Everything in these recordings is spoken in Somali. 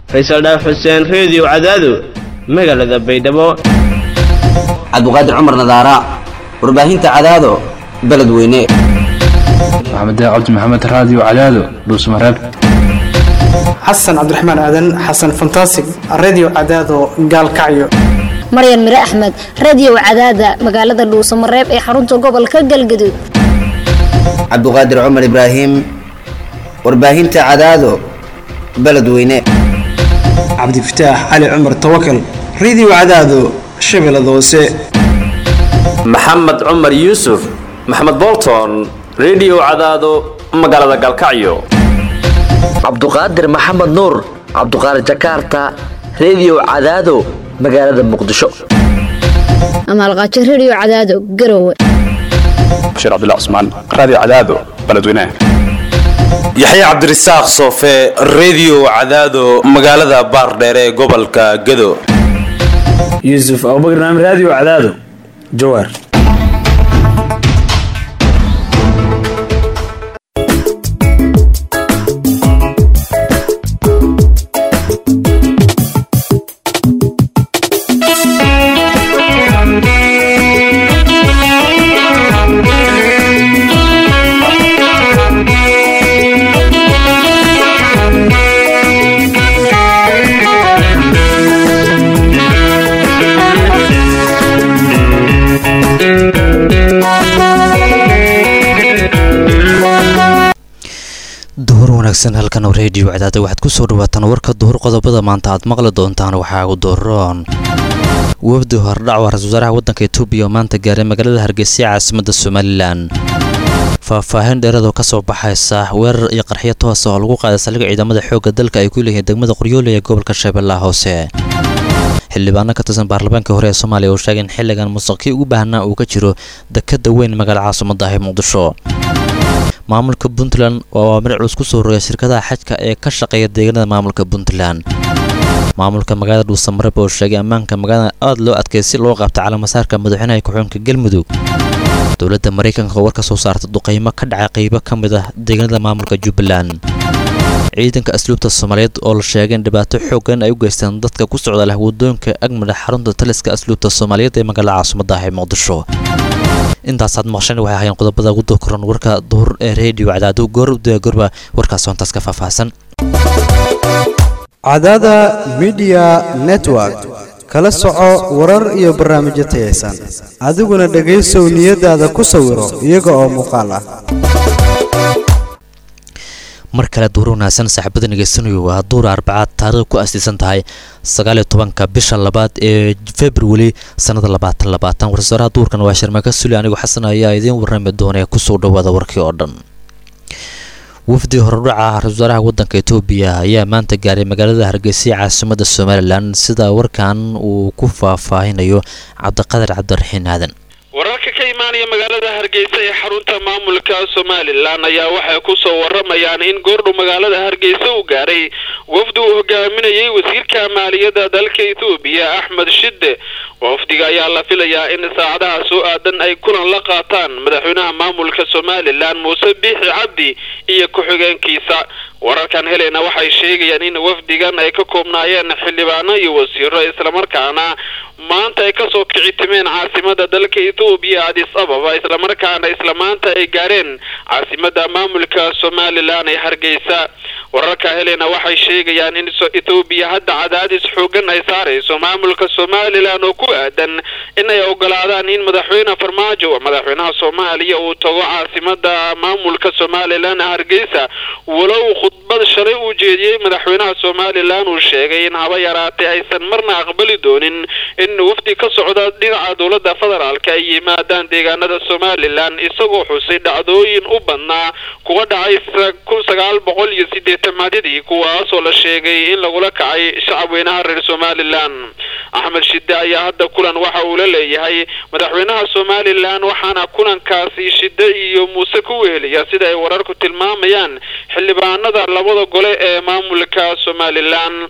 faysal dhaaf xuseen reediyo cadaado magaalada baydhabo cabduqaadir cumar nadaara warbaahinta cadaado beledweyne maxamed cabdi maxamed raadiyo cadaado dhuusmareeb xasan cabdiraxmaan aadan xasan fantasig redio cadaado gaalkacyo maryan mire axmed radio cadaada magaalada dhuusamareeb ee xarunta gobolka galgaduud cabduqaadir cumar ibraahim warbaahinta cadaado beledweyne cabdifataax cali cumar tawakal redio cadaado shabeellada hoose maxamed cumar yuusuf maxamed bolton redio cadaado magaalada gaalkacyo cabduqaadir maxamed nuur cabduqaadir jakarta redio cadaado magaalada muqdisho amaalqaajo radio cadaado garowe bashiir cabdilla cusmaan raadiyo cadaado beledweynaha yaxya cabdirasaaq soofe redio cadaado magaalada baardheere ee gobolka gado yuusuf abubakar naam raadiyo cadaado jawaar duhur wanaagsan halkan oo reediyo cadaada waxaad ku soo dhawaataan warka duhur qodobada maanta aad maqli doontaan waxaa ugu dooron wafdi hordhac waa ra-isul wasaaraha waddanka etoobiya oo maanta gaaray magaalada hargeysa caasimadda somalilan faahfaahin dheeradoo ka soo baxaysa weerar iyo qarxiyo toosa oo lagu qaaday saldhigga ciidamada xoogga dalka ay ku leeyihiin degmada qoryoole ee gobolka shabeellaha hoose xildhibaano ka tirsan baarlamaanka hore ee soomaaliya oo sheegay in xilligan musaqkii ugu baahnaa uu ka jiro dekadda weyn magaala caasimadda ah ee muqdisho maamulka puntland oo awaamir culus ku soo rogay shirkadaha xajka ee ka shaqeeya deegaanada maamulka puntland maamulka magaalada dhuusamareeb oo sheegay ammaanka magaalada aada loo adkeey si loo qabta calamasaarka madaxweynaha ku-xigeenka galmudug dowladda maraykanka oo war ka soo saarta duqaymo ka dhacay qaybo ka mid ah deegaanada maamulka jubbaland ciidanka asluubta soomaaliyeed oo la sheegay in dhibaato xooggan ay u geystaan dadka ku socda leh wadooyinka agmada xarunta taliska asluubta soomaaliyeed ee magaalada caasimadda ah ee muqdisho intaasaad maqshan waxay ahaayeen qodobada ugu doorkoran warka duhur ee reediyo cadaado goor udaya gorba warkaas hoontaas ka faahfaahsan cadaada midiya network kala soco warar iyo barnaamijyo tayaysan adiguna dhegaysow niyadaada ku sawiro iyaga oo muuqaal ah mar kale duur wanaagsan saaxiibada ngeysanayo waa duur arbacaad taariikh ku astiisan tahay sagaaliyo tobanka bisha labaad ee februari sannada labaatan labaatan warsaaraha duurkan waa sharmaka suli anigoo xasan ayaa idiin warrami doona ee kusoo dhawaada warkii oo dhan wafdi horudhaca ra-isul wasaaraha waddanka etoobiya ayaa maanta gaaray magaalada hargeysa caasimadda somalilan sida warkan uu ku faahfaahinayo cabdiqadar cabdiraxiin aadan wararka ka imaanaya magaalada hargeysa ee xarunta maamulka somalilan ayaa waxay ku soo waramayaan in goordhow magaalada hargeysa uu gaaray wafdi uu hogaaminayay wasiirka maaliyadda dalka etoobiya axmed shide wafdiga ayaa la filayaa in saacadaha soo aadan ay kulan la qaataan madaxweynaha maamulka somalilan muuse biixi cabdi iyo ku-xigeenkiisa wararkan helena waxay sheegayaan in wafdigan ay ka koobnaayeen xildhibaano iyo wasiiro islamarkaana maanta ay kasoo kici timeen caasimada dalka etoobiya adis ababa islamarkaana isla maanta ay gaareen caasimada maamulka somalilan ee hargeysa wararka helena waxay sheegayaan in etoobiya hadda cadaadis xoogan ay saarayso maamulka somalilan oo ku aadan in ay ogolaadaan in madaxweyne farmaajo madaxweynaha soomaaliya uu tago caasimada maamulka somalilan hargeysa walow khudbad shalay uu jeediyey madaxweynaha somalilan uu sheegay in haba yaraatay aysan marna aqbali doonin in wafdi ka socda dhinaca dowladda federaalka ay yimaadaan deegaanada somalilan isagoo xusay dhacdooyin u badnaa kuwa dhacay kun sagaal boqol iyo sideetamaadadii kuwaasoo la sheegay in lagula kacay shacabweynaha reer somalilan axmed shide ayaa hadda kulan waxa uu la leeyahay madaxweynaha somalilan waxaana kulankaasi shide iyo muuse ku wehelaya sida ay wararku tilmaamayaan xildhibaanada labada gole ee maamulka somalilan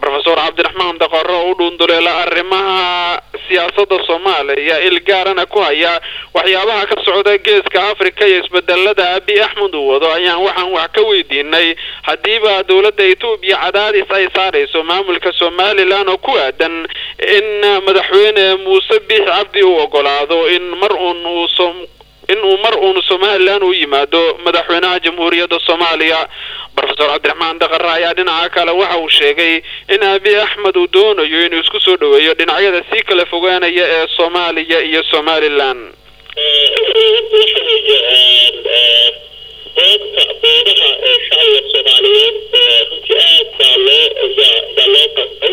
rofeor cabdiraxmaan daqaro oo u dhuunduleela arrimaha siyaasadda soomaaliya il gaarana ku haya waxyaabaha ka socda geeska africa iyo isbedelada abi axmed uu wado ayaan waxaan wax ka weydiinay haddiiba dowladda etoobiya cadaadis ay saarayso maamulka somalilan oo ku aadan in madaxweyne muuse biix cabdi uu ogolaado in mar uun uu in uu mar uun somalilan u yimaado madaxweynaha jamhuuriyadda soomaaliya rofeor cabdiraxmaan daqare ayaa dhinaca kale waxa uu sheegay in abi axmed uu doonayo inuu isku soo dhoweeyo dhinacyada sii kala fogaanaya ee soomaaliya iyo somalilan doodka doodaha ee shacbiga soomaaliyeed runtii aad baa loo baa loo qasbay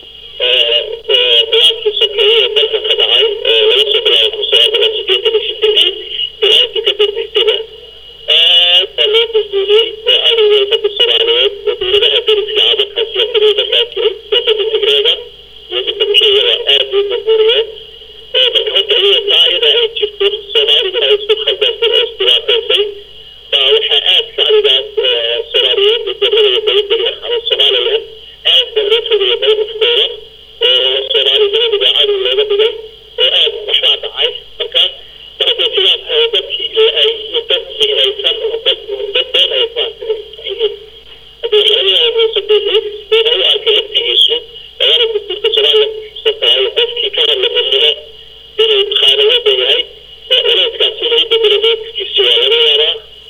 dagaalkii sokeeye ee dalkan ka dhacay laga soo bilaabo kun sagaal boqol sideetan iyo sideedii ilaa intii ka dambeysayba aad baa loo burburiyey oo cadowga ummadda soomaaliyeed oo dowladaha deriska camalka siyaasadooda raajiray siyaasadda tigreega iyo midda kenyaba aad bay burburiyeen marka horta iyada taa iyada ay jirto soomaaliduna ay isku khaldantay oo isdhibaataysay baa waxaa aad shacbigaas soomaaliyeed gobolada iyo dowladda ama somalilan aad baa loo fogaya mowqifkooda oo soomaalinimaduba cadow looga dhigay oo aad waxbaa dhacay marka marka sidaas oo dadkii ay dad migraysan oo dad dad been ay ku yihiin haddii waxaa laga yaaba muuse biixi inuu u arkay laftigiisu labada dastuurka somalilan ku xusan tahay qofkii ka hadla xilnimo inuu khaanimada yahay oo culayskaas inuu u bedelo mowqifkiisi waa laga yaabaa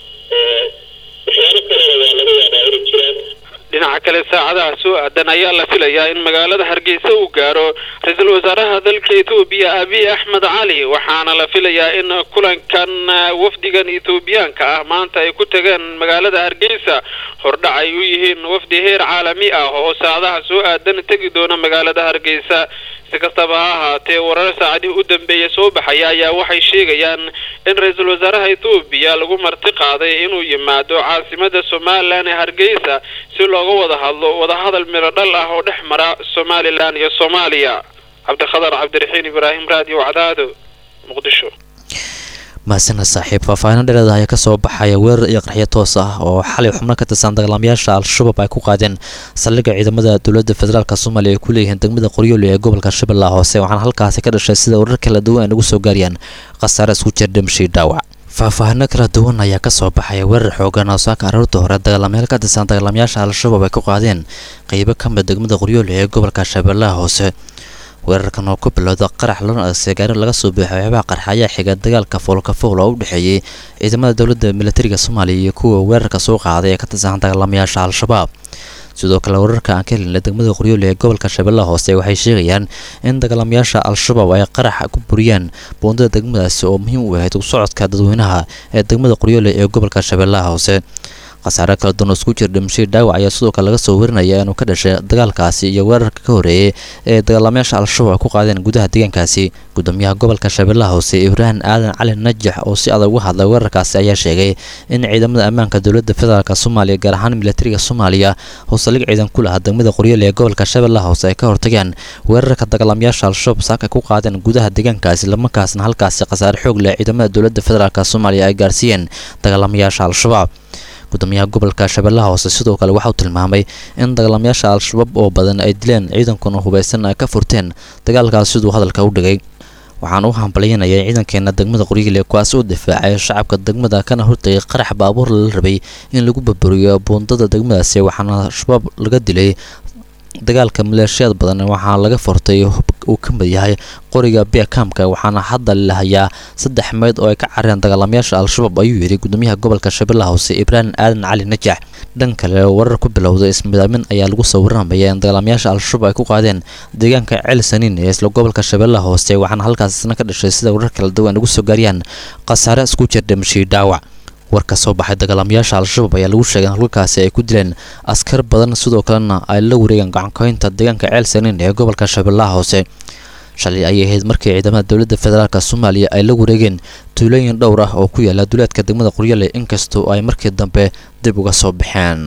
waxyaabo kalena waa laga yaabaa inay jiraan dhinaca kale saacadaha soo aadan ayaa la filayaa in magaalada hargeysa uu gaaro ra-iisul wasaaraha dalka etoobiya abiy axmed cali waxaana la filayaa in kulankan wafdigan etoobiyaanka ah maanta ay ku tageen magaalada hargeysa hordhac ay u yihiin wafdi heer caalami ah oo saacadaha soo aadan tegi doona magaalada hargeysa si kastaba ha ahaatee warar saacadihii u dambeeya soo baxaya ayaa waxay sheegayaan in ra-iisul wasaaraha etoobiya lagu marti qaaday inuu yimaado caasimada somalilan ee hargeysa si looga wada hadlo wadahadal midho dhal ah oo dhex mara somalilan iyo soomaaliya cabdikhadar cabdiraxiin ibraahim raadiyo cadaado muqdisho mahadsaned saaxiib faahfaahin dhereeda ayaa kasoo baxaya weerar iyo qarxyo toos ah oo xalay xubno ka tirsan dagaalamayaasha al-shabaab ay ku qaadeen saldhigga ciidamada dowladda federaalk soomaaliya ay ku leeyihiin degmada qoryooli ee gobolka shabeellaha hoose waxaana halkaasi ka dhashay sida warar kala duwan ay nagu soo gaarayaan khasaare isku jir dhimashii dhaawac faahfaahino kala duwan ayaa kasoo baxaya weerar xoogan oo saaka aroorta hore dagaalamayaal ka tirsan dagaalamayaasha al-shabaab ay ku qaadeen qeybo ka mid degmada qoryooli ee gobolka shabeellaha hoose weerarkan oo ku bilowda qarax lana adeegsay gaari laga soo buuxay waxyaabaha qarxa ayaa xiga dagaalka foolka fool oo u dhexeeyey ciidamada dowladda militariga soomaaliya iyo kuwa weerarka soo qaaday ee ka tirsan dagaalamayaasha al-shabaab sidoo kale wararka aan ka helinay degmada qoryooli ee gobolka shabeellaha hoose waxay sheegayaan in dagaalamayaasha al-shabaab ay qarax ku buriyeen buundada degmadaasi oo muhiim u ahayd u socodka dadweynaha ee degmada qoryooli ee gobolka shabeellaha hoose khasaare kala duwan oo isku jira dhimashii dhaawac ayaa sidoo kale laga soo warinaya inuu ka dhashay dagaalkaasi iyo weerarka ka horeeyay ee dagaalamayaasha al-shabaab ku qaadeen gudaha deegaankaasi gudoomiyaha gobolka shabeellaha hoose ibraahim aadan cali najax oo si adag uga hadlay weerarkaasi ayaa sheegay in ciidamada ammaanka dowladda federaalk soomaaliya gaar ahaan militariga soomaaliya oo saldhig ciidan ku lahaa degmada qoryooli ee gobolka shabeellaha hoose ay ka hortageen weerarka dagaalamayaasha al-shabaab saaka ku qaadeen gudaha deegaankaasi lamarkaasna halkaasi khasaare xoog leh ciidamada dowladda federaalk soomaaliya ay gaarsiiyeen dagaalamayaasha al-shabaab gudoomiyaha gobolka shabeellaha hoose sidoo kale waxauu tilmaamay in dagaalamayaasha al-shabaab oo badan ay dileen ciidankuna hubaysan ay ka furteen dagaalkaas siduu hadalka u dhigay waxaan u hambalyanayay ciidankeena degmada qoryiile kuwaas u difaacay shacabka degmada kana hortagay qarax baabuur lala rabay in lagu baburiyo buundada degmadaasi waxaana al-shabaab laga dilay dagaalka maleeshiyaad badan waxaa laga furtay uu ka mid yahay qoriga bekamka waxaana hadda lahayaa saddex meyd oo ay ka careen dagaalamayaasha al-shabaab ayuu yidhi gudoomiyaha gobolka shabeellaha hoose ibraahim aadan cali najax dhan kale warar ku bilowda ismidaamin ayaa lagu soo waramaya in dagaalamayaasha al-shabaab ay ku qaadeen deegaanka ceel saniin ee isla gobolka shabeellaha hoose waxaana halkaasna ka dhashay sida warar kala duwan ugu soo gaariyaan khasaare isku jir dhimashii dhaawac war ka soo baxay dagaalamayaasha al-shabaab ayaa lagu sheegay in halkaasi ay ku dileen askar badan sidoo kalena ay la wareegeen gacankoynta deegaanka ceel saniin ee gobolka shabeellaha hoose shalay ayay ahayd markii ciidamada dowladda federaalk soomaaliya ay la wareegeen tuulooyin dhowr ah oo ku yaala duleedka degmada qoryale inkastoo ay markii dambe dib uga soo baxeen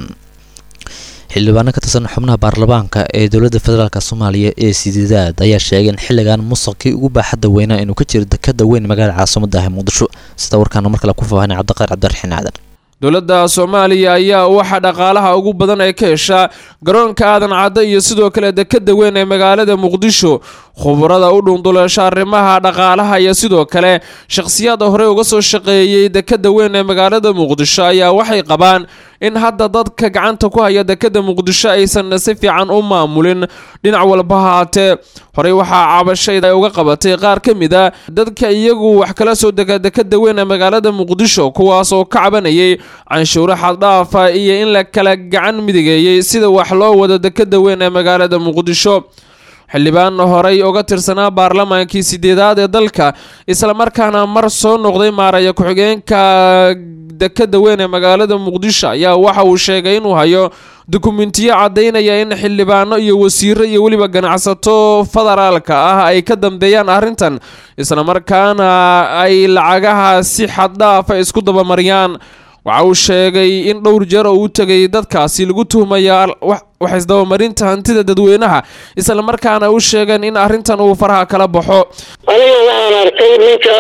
xildhibaano ka tirsan xubnaha baarlamaanka ee dowladda federaalk soomaaliya ee sideedaad ayaa sheegay in xilligan musuqkii ugu baaxadda weynaa inuu ka jiro dekada weyn magaalada caasimada ah ee muqdisho sida warkaana mar kale ku faahfaahina cabdiqaar cabdiraxiin aadan dowladda soomaaliya ayaa waxa dhaqaalaha ugu badan ay ka heshaa garoonka aadan cadde iyo sidoo kale dekada weyn ee magaalada muqdisho khubarada u dhunduleesha arrimaha dhaqaalaha iyo sidoo kale shakhsiyaada horey uga soo shaqeeyey dekada weyn ee magaalada muqdisho ayaa waxay qabaan in hadda dadka gacanta ku haya dekada muqdisho aysan si fiican u maamulin dhinac walba haatee horey waxaa cabashayda ay uga qabatay qaar ka mid a dadka iyagu wax kala soo dega dekada weyn ee magaalada muqdisho kuwaas oo ka cabanayay canshuuro xaddhaafa iyo in la kala gacan midigeeyey sida wax loo wado dekada weyn ee magaalada muqdisho xildhibaan horey uga tirsanaa baarlamaankii sideedaad ee dalka islamarkaana mar soo noqday maaraya ku-xigeenka dekada weyn ee magaalada muqdisho ayaa waxa uu sheegay inuu hayo dukumentiyo caddaynaya in xildhibaano iyo wasiiro iyo weliba ganacsato federaalka ah ay ka dambeeyaan arrintan islamarkaana ay lacagaha si xaddhaafa isku dabamariyaan waxa uu sheegay in dhowr jeer oo u tegay dadkaasi lagu tuhmaya wax isdabamarinta hantida dadweynaha islamarkaana u sheegeen in arrintan uu faraha kala baxo aniga waxaan arkay ninka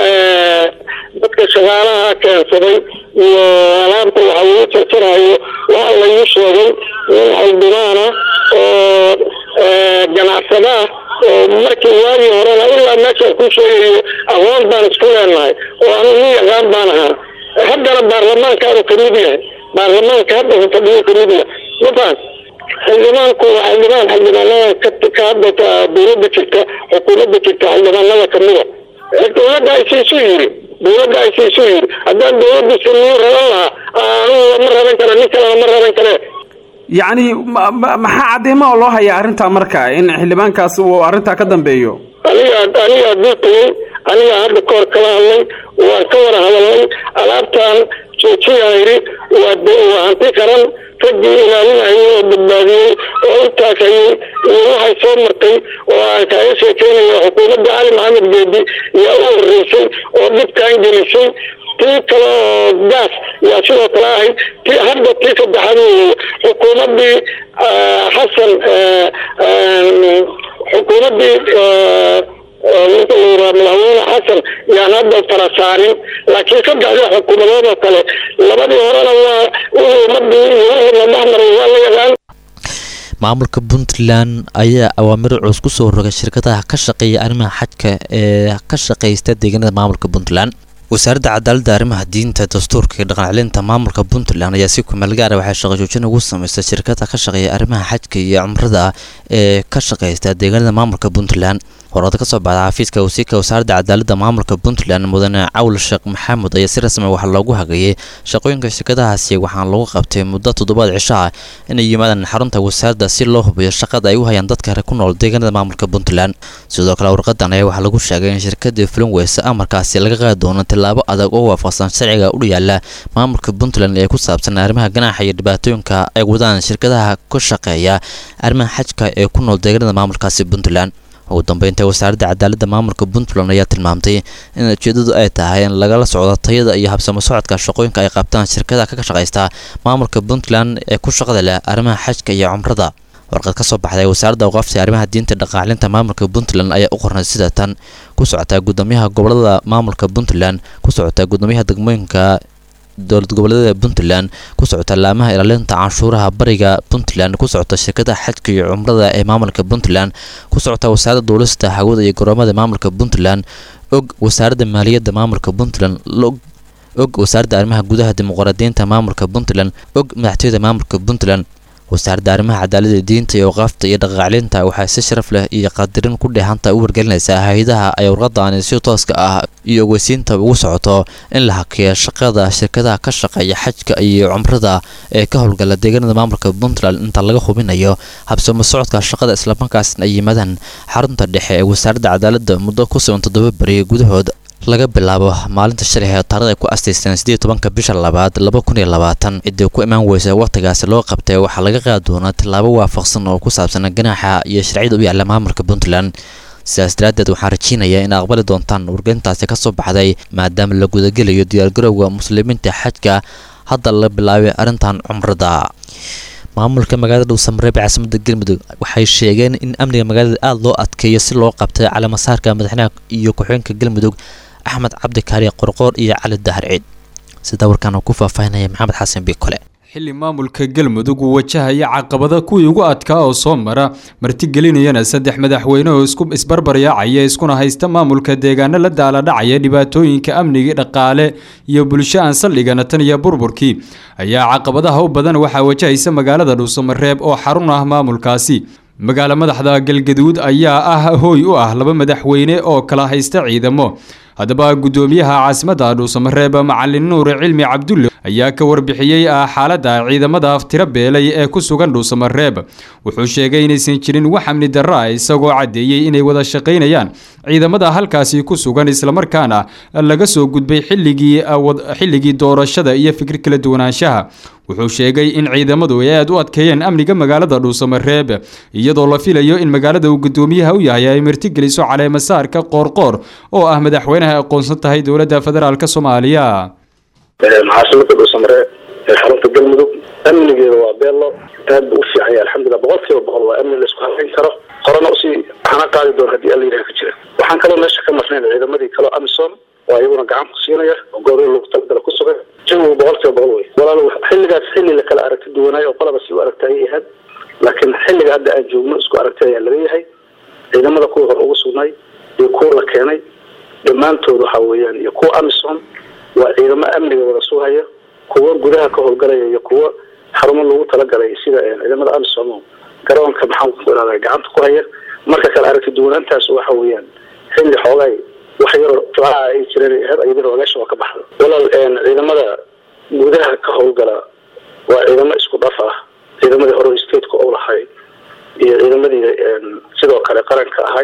dadka shaqaalaha keensaday iyo alaabta waxa lagu jarjarayo waxa lagu sheegay nin xildhibaana oo ganacsada ah oo markii waagii horena ilaa meeshaan ku sheegayo aqoon baan isku leenahay oo anu nin yaqaan baan ahaa haddana baarlamaankaanu kamid yahay baarlamaanka hadda fadhiyo kamid yahay mafaan xildhibaanku waa xildhibaan xildhibaanada ka hadda dowladda jirta xukuumadda jirta xildhibaanada kamida dowladda aysiisu yiri dowladda aysiisu yiri haddaan dowladda siniyo raban lahaa anugu ma raban kara nin kalena ma raban kare yacni maxaa cadeymo oo loo hayaa arrintaa marka in xildhibaankaas uu arrintaa ka dambeeyo aniga aniga duuqiyey aniga hadda kahor kala hadlay waan ka wada hadalnay alaabtan joojiyaan yidhi waa waa hanti qaran raggii ilaalinayay oo badbaadiyey oo intaas hayay iyo waxay soo martay oo aan kaaga sheekeynayo xukuumadda cali maxamed geedi yaa u horeysay oo dhibkaan gelisay tii kale oo gaas yaa sidoo kale ahayd tii hadda tii saddexaad weeye xukuumaddii xasan xukuumaddii ninka la yidhaha madaxweyne xasan yaan hadda fara saarin laakiin saddexdii xukuumadood oo kale labadii horena waa wixii ummadii iyo wixii la dhexmaray waa la yaqaan maamulka puntland ayaa awaamiro culus ku soo rogay shirkadaha ka shaqeeya arrimaha xajka ee ka shaqeysta deegaanada maamulka puntland wasaaradda cadaaladda arrimaha diinta dastuurka iyo dhaqancelinta maamulka puntland ayaa si kumeel gaara waxay shaqo joojin ugu sameystay shirkada ka shaqeeya arrimaha xajka iyo cumrada ee ka shaqeysta deegaanada maamulka puntland horada kasoo baxda xafiiska wasiirka wasaaradda cadaaladda maamulka puntland mudane cawl sheekh maxamed ayaa si rasmi waxaa loogu hagayay shaqooyinka shirkadahaasi waxaana lagu qabtay muddo toddobaad cisho ah inay yimaadaan xarunta wasaaradda si loo hubiyo shaqada ay u hayaan dadka ku nool deegaanada maamulka puntland sidoo kale warqadan ayaa waxaa lagu sheegay in shirkadii fulin weyse amarkaasi laga qaadi doono tillaabo adag oo waafaqsan sharciga u yaala maamulka puntland ee ku saabsan arrimaha ganaaxa iyo dhibaatooyinka ay wadaan shirkadaha ka shaqeeya arrimaha xajka ee ku nool deegaanada maamulkaasi puntland ugu dambeynta wasaaradda cadaaladda maamulka puntland ayaa tilmaamtay in ujeedadu ay tahay in lagala socdo tayada iyo habsamo socodka shaqooyinka ay qabtaan shirkadaha ka shaqeysta maamulka puntland ee ku shaqada leh arrimaha xajka iyo cumrada warqad ka soo baxday wasaaradda awqaafta arrimaha diinta dhaqaalinta maamulka puntland ayaa u qornay sida tan ku socotaa guddoomiyaha gobolada maamulka puntland ku socotaa guddoomiyaha degmooyinka dowlad goboleedyada puntland ku socota laamaha ilaalinta canshuuraha bariga puntland ku socota shirkadaha xajka iyo cumrada ee maamulka puntland ku socota wasaaradda duulista hawada iyo garoomada maamulka puntland og wasaaradda maaliyadda maamulka puntland og wasaaradda arrimaha gudaha dimuqraadiyiinta maamulka puntland og madaxtooyada maamulka puntland wasaaradda arrimaha cadaaladda diinta iyo awqaafta iyo dhaqaaclinta waxay si sharaf leh iyo qadirin ku dheehanta u wargelinaysaa hay-adaha ay warqadaani si tooska ah iyo ogeysiinta ugu socoto in la hakiyo shaqada shirkadaha ka shaqeeya xajka iyo cumrada ee ka howlgala deegaanada maamulka puntland inta laga hubinayo habsamo socodka shaqada islamarkaasna ay yimaadaan xarunta dhexe ee wasaaradda cadaaladda muddo ku sugan toddoba beriyo gudahood laga bilaabo maalinta shalay ee taarada ay ku asteysteen siddeed tobanka bisha labaad laba kun iyo labaatan ciddii ku imaan weysa wakhtigaasi loo qabtay waxaa laga qaadi doonaa tallaabo waafaqsan oo ku saabsan ganaaxa iyo sharciyada u yaalla maamulka puntland sidaas daraaddeed waxaan rajeynayaa in aqbali doontaan wargelintaasi ka soo baxday maadaama la gudagelayo diyaargarowga muslimiinta xajka hadda la bilaabay arrintan cumrada maamulka magaalada dhuusamareeb ee caasimada galmudug waxay sheegeen in amniga magaalada aada loo adkeeyo si loo qabtay caleemasaarka madaxweynaha iyo ku-xigeenka galmudug axmed cabdi kaari qorqoor iyo cali dahar ciid sida warkaan uu ku faahfaahinaya maxamed xasan biikole xilli maamulka galmudug uu wajahaya caqabada kuwii ugu adkaa oo soo mara martigelinayana saddex madaxweyne oo isku isbarbaryaacaya iskuna haysta maamulka deegaano la daaladhacaya dhibaatooyinka amnigi dhaqaale iyo bulsho aan saldhigana tan iyo burburkii ayaa caqabadaha u badan waxaa wajahaysa magaalada dhuusamareeb oo xarun ah maamulkaasi magaalo madaxda galgaduud ayaa ah hooy u ah laba madaxweyne oo kala haysta ciidamo haddaba guddoomiyaha caasimadda dhuusamareeb macalin nuur cilmi cabdulle ayaa ka warbixiyey xaaladda ciidamada aftiro beelay ee ku sugan dhuusamareeb wuxuu sheegay inaysan jirin wax amni darro ah isagoo caddeeyey inay wada shaqaynayaan ciidamada halkaasi ku sugan islamarkaana laga soo gudbay xilligii doorashada iyo fikir kala duwanaanshaha wuxuu sheegay in ciidamadu ay aad u adkeeyeen amniga magaalada dhuusamareeb iyadoo la filayo in magaalada uu guddoomiyaha u yahay ay martigeliso caleemasaarka qoorqoor oo ah madaxweynaha aqoonsan tahay dowladda federaalk soomaaliya caasimada dhuusamareeb ee xarunta galmudug amnigeeda waa beello aad buu u fiican yahay alxamdulilah boqol kiiba boqol waa amni laisku halayn karo horena usii hana qaadi doon haddii alla yidhaha ka jira waxaan kaloo meesha ka marnayn ciidamadii kaloo amisom oo iyaguna gacan ku siinaya oo goobihii lagu talagala ku sugan jawigu boqol kiiba boqol wey walaal xilligaas xilli la kala aragti duwanaayo oo qolaba si u aragta ayay ahayd laakiin xilliga hadda aan joogno isku aragti ayaa laga yahay ciidamada kuwii hore ugu sugnay iyo kuwa la keenay dhammaantood waxa weeyaan iyo kuwa amisom waa ciidamo amniga wada sugaya kuwo gudaha ka howlgalaya iyo kuwo xarumo lagu talagalay sida ciidamada amisom garoonka maxaan ku ihahda gacanta ku haya marka kale aragti duwanaantaas waxa weeyaan xilli xoogay wax yaroo tibaaca ay jireen ahayd ayadana ogaasha waa ka baxda walaal ciidamada gudaha ka howlgala waa ciidamo isku dhaf ah ciidamadii hore stateka u lahay iyo ciidamadii sidoo kale qaranka ahay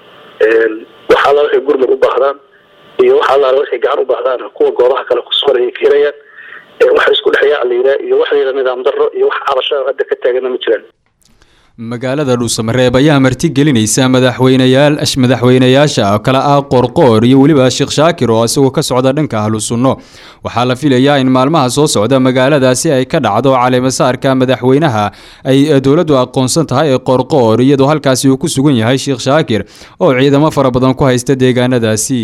waxaa la waxay gurmud u baahdaan iyo waxaa la waxay gacan u baahdaan kuwa goobaha kale ku sugan ayay ka helayaan waxa isku dhexyaa la yidhaha iyo wax la yidhaha nidaam darro iyo wax cabasho hadda ka taagana ma jiraan magaalada dhuusamareeb ayaa martigelinaysa madaxweyneyaal madaxweyneyaasha kale ah qorqoor iyo weliba sheekh shaakir oo isagoo ka socda dhanka ahlu sunno waxaa la filayaa in maalmaha soo socda magaaladaasi ay ka dhacdo caleemasaarka madaxweynaha ay dowladdu aqoonsan tahay ee qorqoor iyadoo halkaasi uu ku sugan yahay sheekh shaakir oo ciidamo fara badan ku haysta deegaanadaasi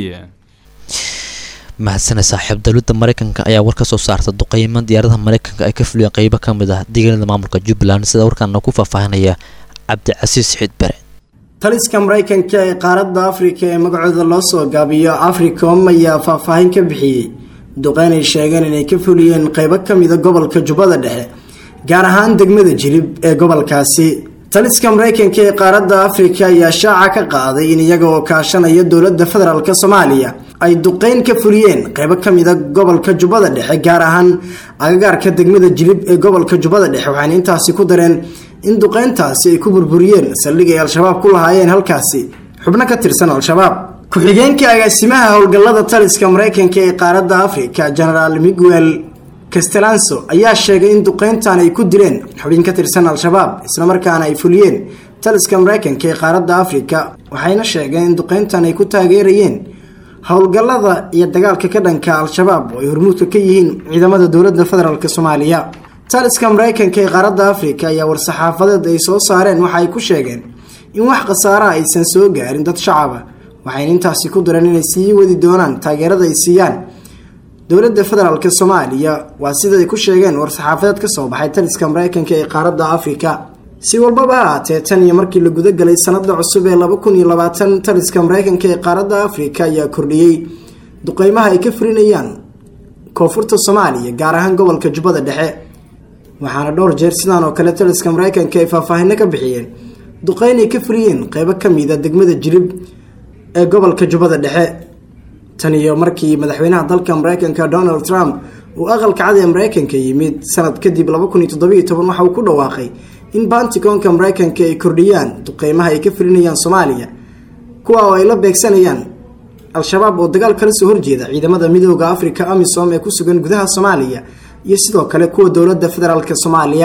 mahadsane saaxiib dowladda mareykanka ayaa war ka soo saarta duqeymo diyaaradaha mareykanka ay ka fuliyeen qeybo ka mid ah deegaanada maamulka jubbaland sida warkaana ku faahfaahinaya cabdicasiis xiid bare taliska mareykanka ee qaaradda afrika ee magacooda loo soo gaabiyo africom ayaa faahfaahin ka bixiyey duqeyn ay sheegeen inay ka fuliyeen qeybo ka mida gobolka jubbada dhexe gaar ahaan degmada jilib ee gobolkaasi taliska mareykanka ee qaaradda afrika ayaa shaaca ka qaaday in iyaga oo kaashanaya dowladda federaalk soomaaliya ay duqeyn ka fuliyeen qeybo ka mida gobolka jubbada dhexe gaar ahaan agagaarka degmada jilib ee gobolka jubbada dhexe waxayna intaasi ku dareen in duqeyntaasi ay ku burburiyeen saldhig ay al-shabaab ku lahaayeen halkaasi xubno ka tirsan al-shabaab ku-xigeenka agaasimaha howlgallada taliska mareykanka ee qaaradda afrika genaraal miguel castelanso ayaa sheegay in duqeyntan ay ku dileen xubin ka tirsan al-shabaab islamarkaana ay fuliyeen taliska mareykanka ee qaaradda afrika waxayna sheegeen in duqeyntan ay ku taageerayeen howlgallada iyo dagaalka ka dhanka al-shabaab oo ay hormuudka ka yihiin ciidamada dowladda federaalk soomaaliya taliska mareykanka ee qaaradda afrika ayaa war-saxaafadeed ay soo saareen waxa ay ku sheegeen in wax khasaaraha aysan soo gaarin dad shacaba waxayna intaasi ku dareen inay sii wadi doonaan taageerada ay siiyaan dowladda federaalk soomaaliya waa sida ay ku sheegeen war-saxaafadeed ka soo baxay taliska mareykanka ee qaaradda afrika si walbaba ha aatee tan iyo markii la gudagalay sanada cusub ee laba kun iyo labaatan taliska mareykanka ee qaaradda afrika ayaa kordhiyey duqeymaha ay ka fulinayaan koonfurta soomaaliya gaar ahaan gobolka jubbada dhexe waxaana dhowr jeer sidaan oo kale taliska mareykanka ay faahfaahino ka bixiyeen duqeyn ay ka fuliyeen qeybo ka mida degmada jilib ee gobolka jubbada dhexe tan iyo markii madaxweynaha dalka mareykanka donald trump uu aqalka cad ee mareykanka yimid sanad kadib laba kun iyo toddobiyo toban waxa uu ku dhawaaqay in banticoonka mareykanka ay kordhiyaan duqeymaha ay ka fulinayaan soomaaliya kuwa oo ay la beegsanayaan al-shabaab oo dagaal kala soo horjeeda ciidamada midooda afrika amisom ee ku sugan gudaha soomaaliya iyo sidoo kale kuwa dowladda federaalk soomaaliya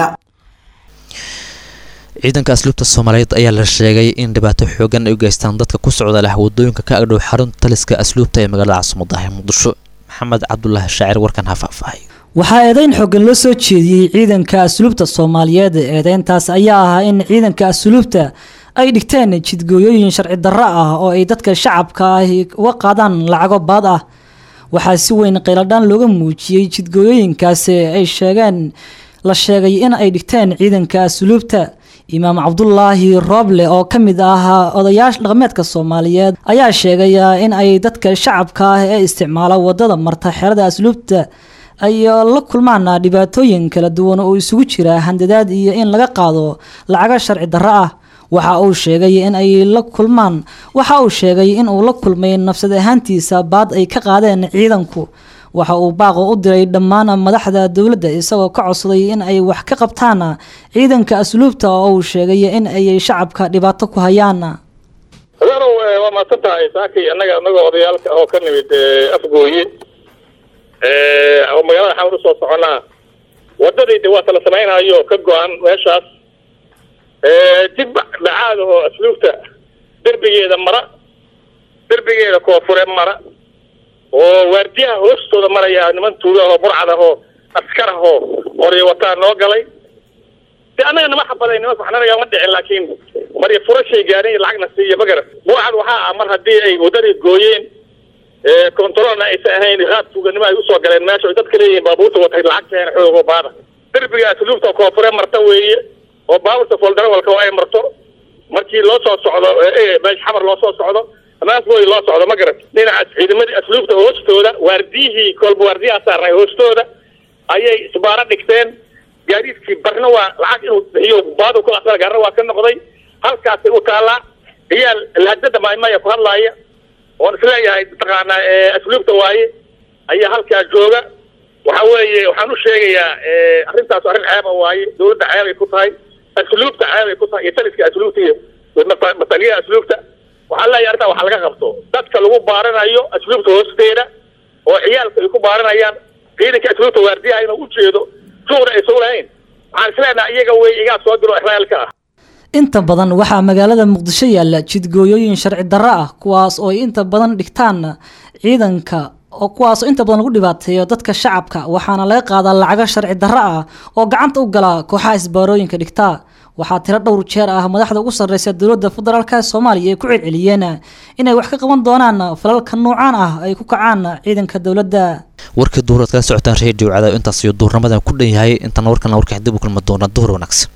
ciidanka asluubta soomaaliyeed ayaa la sheegay in dhibaato xoogan ay u geystaan dadka ku socda leh wadooyinka ka agdhow xarunta taliska asluubta ee magaalada caasimada ah muqdisho maxamed cabdulaahi shaacir warkan ha faahfaahay waxaa eedeyn xoogan loo soo jeediyey ciidanka asluubta soomaaliyeed eedeyntaas ayaa ahaa in ciidanka asluubta ay dhigteen jidgooyooyin sharci darro ah oo ay dadka shacabka ah uga qaadaan lacago baad ah waxaa si weyn qayladhaan looga muujiyey jidgooyooyinkaasi ay sheegeen la sheegay in ay dhigteen ciidanka asluubta imaam cabdulaahi rooble oo ka mid ah odayaasha dhaqameedka soomaaliyeed ayaa sheegay in ay dadka shacabka ah ee isticmaala wadada marta xerada asluubta ay la kulmaan dhibaatooyin kala duwan oo isugu jira handadaad iyo in laga qaado lacaga sharci darro ah waxa uu sheegay in ay la kulmaan waxa uu sheegay in uu la kulmay nafsad ahaantiisa baad ay ka qaadeen ciidanku waxa uu baaqo u diray dhammaan madaxda dowladda isagoo ka codsaday in ay wax ka qabtaan ciidanka asluubta oo uu sheegay in ay shacabka dhibaato ku hayaan adeerow waa mahadsan tahay saakay annaga anagoo odayaalka oo ka nimid afgooye oo magaalada xamar usoo soconaa wadadii de waa tala samaynayo ka go-an meeshaas dib dhacaad oo asluubta derbigeeda mara derbigeeda koonfure mara oo waardiyaha hoostooda maraya niman tuuga oo burcad ah oo askar ah oo qoryo wataa noo galay de annaga nama xabaday niman waxnanaga ma dhicin laakiin marya furashay gaarin iyo lacagna siiya magara burcad waxaa ah mar haddii ay wadadii gooyeen controlna aysan ahayn qaab tuuganimo ay usoo galeen meesha ay dadka leeyihiin baabuurta watay lacag keen xoog oo baada derbiga asluubta koonfure marta weeye oo baabuurta foldarawalka oo ay marto markii loo soo socdo meesh xamar loo soo socdo amaasbooy loo socdo ma garat dhinacaas ciidamadii asluubta hoostooda waardiyihii kolba waardiyaha saarnay hoostooda ayay isbaaro dhigteen gaadiidkii barna waa lacag inuu bixiyo baadu ku asar gaarna waa ka noqday halkaasay u taallaa iyaa lahadada maymaya ku hadlaaya oon isleeyahay mataqaanaa asluubta waaye ayaa halkaa jooga waxa weeye waxaan u sheegayaa arrintaas arrin ceeba waaye dawladda ceebay ku tahay asluubta ceebay ku tahay iyo taliska asluubta iyo mataliyaha asluubta waxaan leeyahay arrintaa wax laga qabto dadka lagu baaranayo asluubta hoosteeda oo ciyaalka ay ku baaranayaan ciidanka asluubta waardiyaha inuu u jeedo suuqna aysan lahayn waxaan isleenahay iyaga wey igaa soo diro israa'iilka ah inta badan waxaa magaalada muqdisho yaalla jidgooyooyin sharci darro ah kuwaas oo ay inta badan dhigtaan ciidanka oo kuwaas oo inta badan lagu dhibaateeyo dadka shacabka waxaana laga qaadaa lacago sharci darro ah oo gacanta u gala kooxaha isbaarooyinka dhigtaa waxaa tiro dhowr jeer ah madaxda ugu sarreysa dowladda federaalk soomaaliya ay ku celceliyeen inay wax ka qaban doonaan falalka noocaan ah ay ku kacaan ciidanka dowladda warkii duhur aad kala socotaan reediyo cadaab intaas iyo duhurnamadan ku dhan yahay intaan warkan warka dib u kulma doona duhur wanaagsan